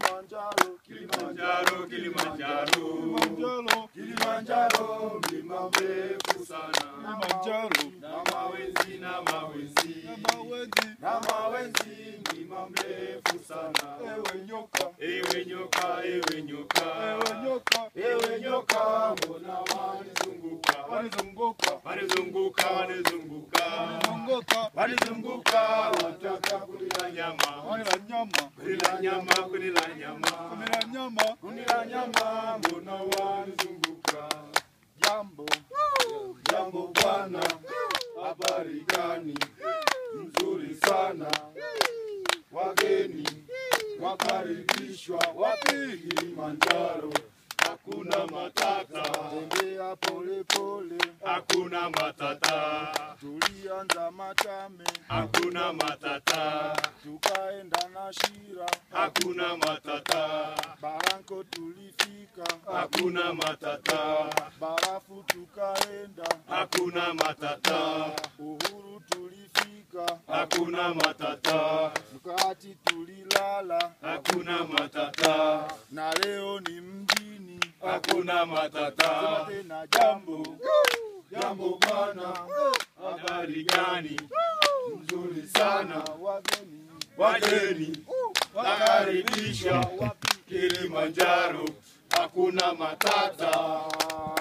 Kilimanjaro, Kilimanjaro, Kilimanjaro, Kilimanjaro, Kilimanjaro, mlima mrefu sana. Kilimanjaro, Na mawenzi, na mawenzi, mawenzi, na mawenzi, mlima mrefu sana. ewe nyoka, Ewe nyoka, ewe nyoka, ewe nyoka, ewe nyoka, mbona wanizunguka? wanizunguka, Wanizunguka, wanizunguka, wanizunguka, wanizunguka, wataka kunila nyama, wanila nyama, kunila nyama, kunila nyama, wanila nyama, kunila nyama, mbona wanizunguka? jambo, Jambo bwana, habari gani? Mzuri sana, wageni wakaribishwa wapi? Kilimanjaro, hakuna matata, tembea pole pole, hakuna matata, tulianza Machame, hakuna matata, tukaenda na Shira, hakuna matata, Baranko tulifika, hakuna matata, Barafu tukaenda, hakuna matata, Uhuru tulifika, hakuna matata, Mkati tulilala, hakuna matata, na leo ni mjini, hakuna sema matata. tena jambo, Jambo bwana, habari gani? Mzuri sana, wageni wageni wakaribishwa wapi? Kilimanjaro, hakuna matata,